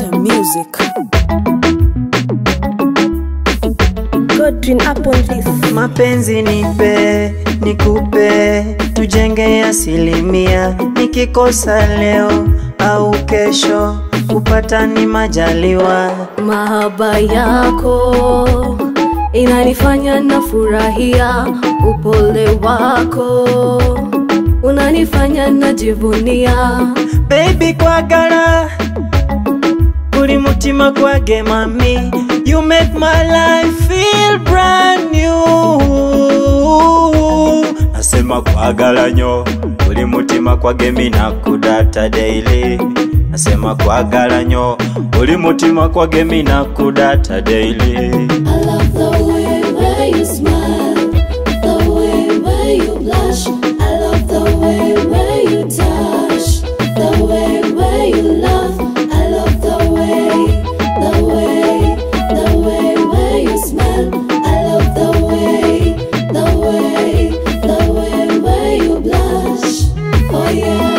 Better music. Godwin up on this. Mapenzi nipe, nikupe, tujenge asilimia. Nikikosa leo au kesho, kupata ni majaliwa. Mahaba yako inanifanya na furahia, upole wako unanifanya najivunia. Baby kwagala uri mutima gwage mami You make my life feel brand new Nasema kwagala nyo uri mutima kwage mina kudata daily Nasema kwagala nyo uri mutima kwage mina kudata daily I love the way where you smile, the way where you blush. I love the way where you touch, the way where you love. I love the way, the way, the way where you smile. I love the way, the way, the way where you blush. Oh yeah.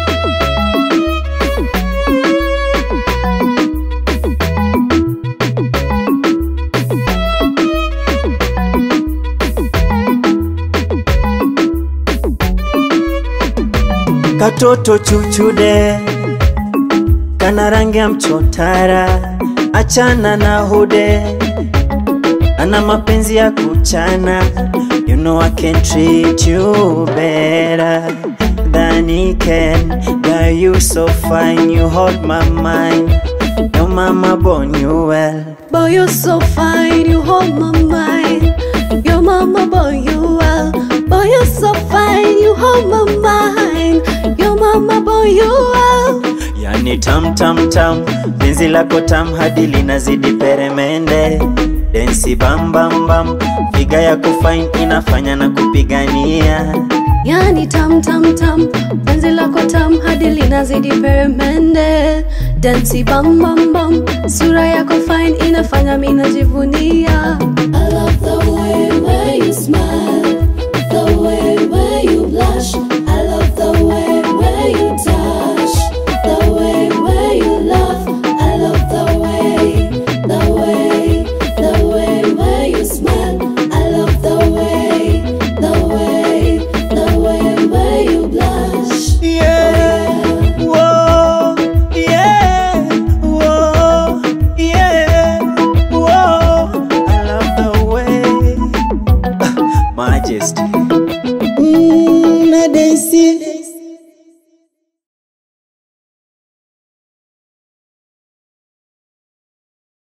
Katoto chuchude kana rangi ya mchotara, achana na hude, ana mapenzi ya kuchana. You know I can treat you better than he can. Girl, you so fine, you hold my mind. Your mama born you well. Boy, you're so fine, you hold my mind. Your mama, boy, you well. Boy, you're so fine, you hold my mind. Your mama, boy, you well. Yani tam tam tam, penzi lako tam hadi linazidi peremende. Densi bam bam bam, figa yako fine inafanya na kupigania. Yani tam tam tam, penzi lako tam hadi linazidi peremende. Dansi bam bam bam, sura yako fine inafanya mimi najivunia. I love the way where you smile, the way where you blush. I love the way where you touch, the way where you love. I love the way, the way, the way where you smile. I love the way, the way, the way where you blush. Yeah, whoa, yeah, whoa, yeah, whoa. I love the way, majesty. Mm, na Daisy